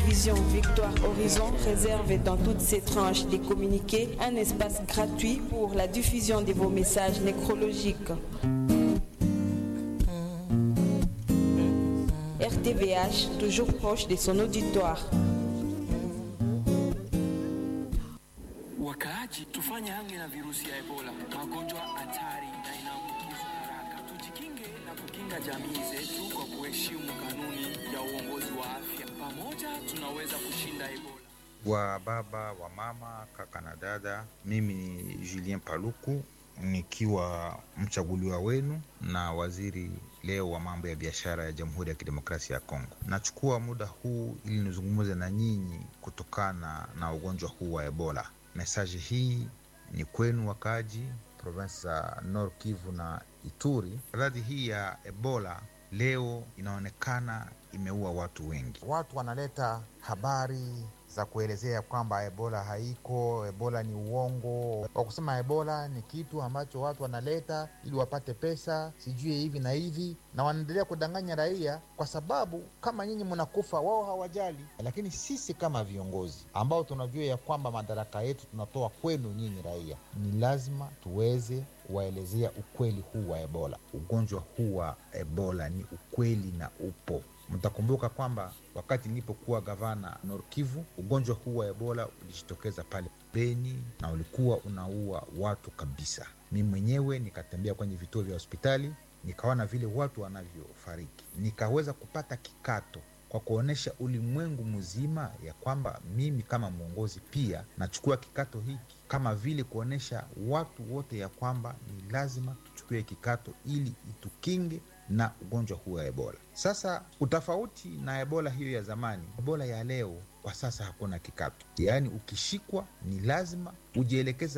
télévision Victoire Horizon réserve dans toutes ses tranches des communiqués un espace gratuit pour la diffusion de vos messages nécrologiques. RTVH, toujours proche de son auditoire. Wakaaji, tufanye hange na virusi ya Ebola, magonjwa hatari na inaambukizwa haraka. Tujikinge na kukinga jamii zetu kwa kuheshimu kanuni ya uongozi wa afya. Pamoja tunaweza kushinda Ebola. wa baba wa mama kaka na dada, mimi ni Julien Paluku nikiwa mchaguliwa wenu na waziri leo wa mambo ya biashara ya Jamhuri ya Kidemokrasia ya Kongo. Nachukua muda huu ili nizungumze na nyinyi kutokana na ugonjwa huu wa Ebola. Mesaji hii ni kwenu wakaaji provinsi za Nord Kivu na Ituri. Maradhi hii ya Ebola leo inaonekana imeua watu wengi. Watu wanaleta habari za kuelezea kwamba ebola haiko, ebola ni uongo, wa kusema ebola ni kitu ambacho watu wanaleta ili wapate pesa, sijui hivi na hivi, na wanaendelea kudanganya raia, kwa sababu kama nyinyi mnakufa, wao hawajali. Lakini sisi kama viongozi ambao tunajua ya kwamba madaraka yetu tunatoa kwenu nyinyi raia, ni lazima tuweze kuwaelezea ukweli huu wa ebola. Ugonjwa huu wa ebola ni ukweli na upo Mtakumbuka kwamba wakati nilipokuwa gavana Nord Kivu, ugonjwa huu wa Ebola ulijitokeza pale Beni na ulikuwa unaua watu kabisa. Mi mwenyewe nikatembea kwenye vituo vya hospitali, nikaona vile watu wanavyofariki, nikaweza kupata kikato kwa kuonyesha ulimwengu mzima ya kwamba mimi kama mwongozi pia nachukua kikato hiki, kama vile kuonyesha watu wote ya kwamba ni lazima tuchukue kikato ili itukinge na ugonjwa huu wa Ebola. Sasa utofauti na Ebola hiyo ya zamani, Ebola ya leo kwa sasa hakuna kikato, yaani ukishikwa ni lazima ujielekeza